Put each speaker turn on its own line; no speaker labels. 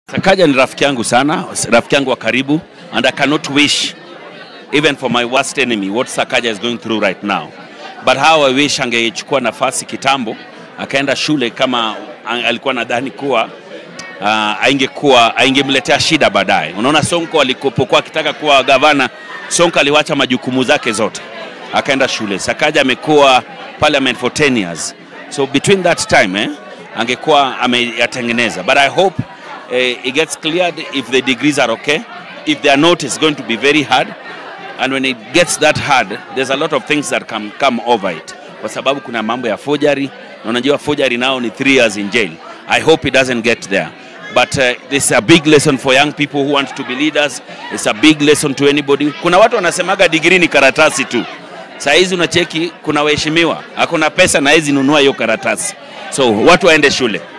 Sakaja ni rafiki yangu sana, rafiki yangu wa karibu and I cannot wish even for my worst enemy what Sakaja is going through right now. But how I wish angechukua nafasi kitambo akaenda shule kama ang- alikuwa nadhani kuwa uh, aingekuwa aingemletea shida baadaye. Unaona, Sonko alikopokuwa akitaka kuwa gavana, Sonko aliwacha majukumu zake zote akaenda shule. Sakaja amekuwa parliament for 10 years, so between that time eh, angekuwa ameyatengeneza, but I hope eh, it gets cleared if the degrees are okay. If they are not, it's going to be very hard and when it gets that hard there's a lot of things that can come over it kwa sababu kuna mambo ya forgery na unajua forgery nao ni 3 years in jail i hope it doesn't get there but uh, this is a big lesson for young people who want to be leaders it's a big lesson to anybody kuna watu wanasemaga degree ni karatasi tu saa hizi unacheki kuna waheshimiwa hakuna pesa na hizi nunua hiyo karatasi so watu waende shule